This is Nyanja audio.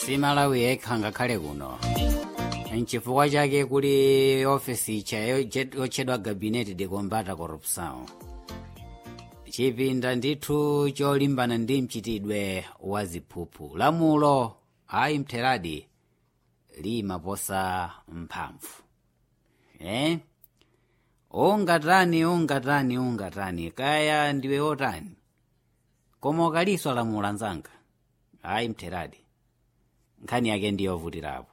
si malawi yekha ngakhale kuno nchifukwa chake kuli ofesi icha yotchedwa gabinete de combata corrupção chipinda ndithu cholimbana ndi mchitidwe wa ziphuphu lamulo ayi mtheradi limaposa mphamvu eh? ungatani ungatani ungatani kaya ndiwe otani koma ukaliswa lamulo anzanga ayi mtheradi nkhani yake ndiyovutirapo